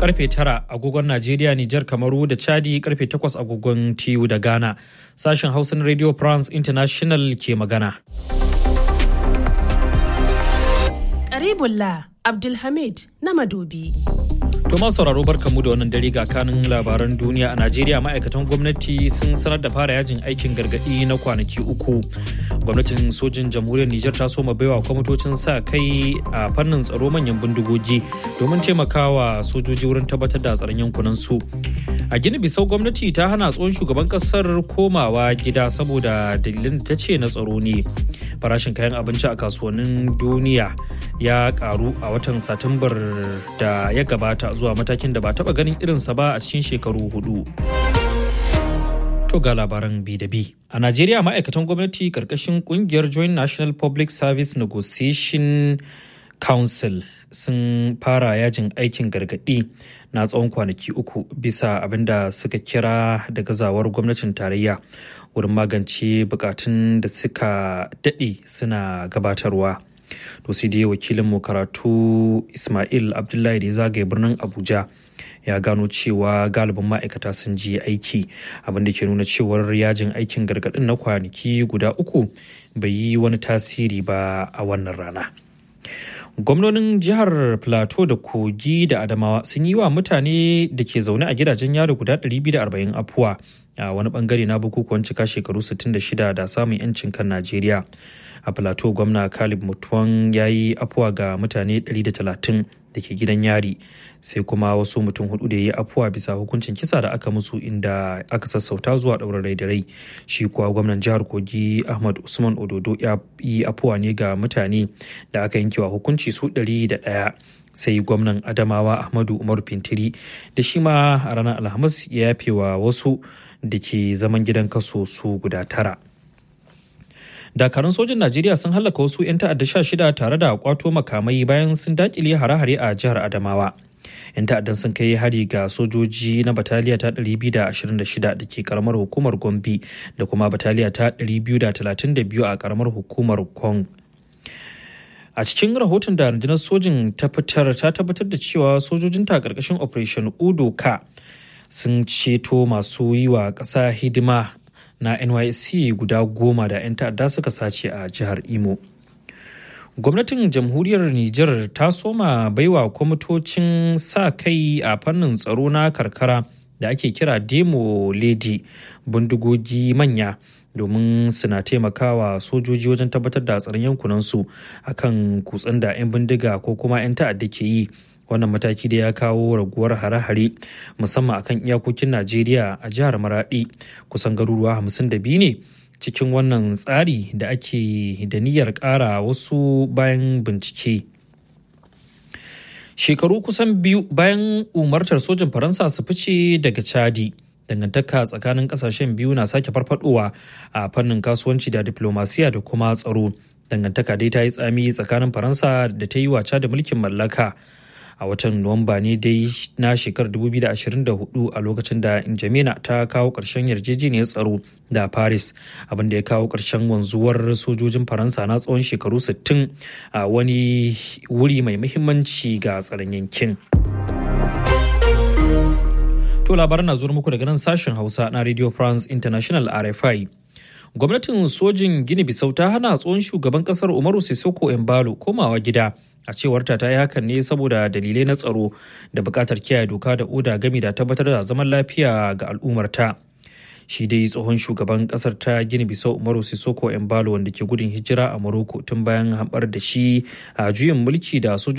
karfe tara agogon Najeriya, Nijar, Kamaru da Chadi karfe takwas agogon TU da Ghana. Sashen Hausa na Radio France International ke magana. Karibullah Abdulhamid na Madobi. To ma sauraro barkamu da wannan dare ga kanin labaran duniya a Najeriya ma'aikatan gwamnati sun sanar da fara yajin aikin gargadi na kwanaki uku. Gwamnatin sojin jamhuriyar Nijar ta soma baiwa kwamitocin sa kai a fannin tsaro manyan bindigogi domin taimakawa sojoji wurin tabbatar da tsaron yankunan su. A Gini Bisau gwamnati ta hana tsohon shugaban kasar komawa gida saboda dalilin da ta ce na tsaro ne. Farashin kayan abinci a kasuwannin duniya ya karu a watan Satumbar da ya gabata zuwa matakin da ba taba ganin irinsa ba a cikin shekaru hudu. To ga labaran bi da bi. A Najeriya ma'aikatan gwamnati karkashin kungiyar Joint National Public Service Negotiation Council sun fara yajin aikin gargaɗi na tsawon kwanaki uku bisa abin da suka kira da gazawar gwamnatin tarayya wurin magance bukatun da suka daɗe suna gabatarwa. to sai dai wakilinmu karatu ismail abdullahi da ya zagaye birnin abuja ya gano cewa galibin ma'aikata sun je aiki abinda ke nuna cewar yajin aikin gargadin na kwanaki guda uku bai yi wani tasiri ba a wannan rana gwamnonin jihar plateau da kogi da adamawa sun yi wa mutane da ke zaune a gidajen yaro guda 240 afuwa a wani bangare na bukukuwan cika shekaru 66 da samun 'yancin kan najeriya a plateau gwamna kalib mutuwan ya yi afuwa ga mutane 130 da ke gidan yari sai kuma wasu mutum hudu da ya yi afuwa bisa hukuncin kisa da aka musu inda aka sassauta zuwa ɗaurin rai da rai shi kuwa gwamnan jihar kogi ahmad usman ododo ya yi afuwa ne ga mutane da aka yankewa hukunci su 101 sai gwamnan adamawa ahmadu umar fintiri da shi ma a ranar alhamis ya yafe wa wasu da ke zaman gidan kaso su guda tara dakarun sojin najeriya sun hallaka wasu 'yan ta'adda sha shida tare da kwato makamai bayan sun dakile hare-hare a jihar adamawa 'yan ta'addan sun kai hari ga sojoji na bataliya ta 226 da ke karamar hukumar gombe da kuma bataliya ta 232 a karamar hukumar kong a cikin rahoton da rundunar sojin ta fitar ta tabbatar da cewa sojojinta a ƙarƙashin operation udo ka sun ceto masu yi wa ƙasa hidima na nysc guda goma da 'yan ta'adda suka sace a jihar imo gwamnatin jamhuriyar niger ta soma baiwa kwamitocin sa kai a fannin tsaro na karkara da ake kira demo lady bindigogi manya domin suna taimakawa sojoji wajen tabbatar da tsaron yankunansu akan kutsen da 'yan bindiga ko kuma 'yan ta'adda ke yi wannan mataki da ya kawo raguwar hare-hare musamman akan iyakokin najeriya a jihar maradi kusan garuruwa 52 ne cikin wannan tsari da ake da niyyar ƙara wasu bayan bincike shekaru kusan biyu bayan umartar sojin faransa su fice daga chadi dangantaka tsakanin kasashen biyu na sake farfadowa a fannin kasuwanci da diplomasiya da kuma tsaro dangantaka dai ta yi tsami tsakanin faransa da ta yi waca da mulkin mallaka a watan nuwamba ne dai na shekarar 2024 a lokacin da injamena ta kawo ƙarshen yarjejeniyar tsaro da paris abinda ya kawo ƙarshen wanzuwar sojojin faransa na tsawon shekaru 60 a wani wuri mai muhimmanci ga tsaron yankin to labaran na zuwa muku daga nan sashen hausa na radio france international rfi gwamnatin sojin gini bisau ta hana tsohon shugaban kasar umaru sissoko embalo komawa gida a cewar ta yi hakan ne saboda dalilai na tsaro da bukatar kiyaye doka da oda gami da tabbatar da zaman lafiya ga al'ummarta shi dai tsohon shugaban kasar ta gini bisau umaru sissoko embalo wanda ke gudun hijira a morocco tun bayan hambar da shi a juyin mulki da sojoji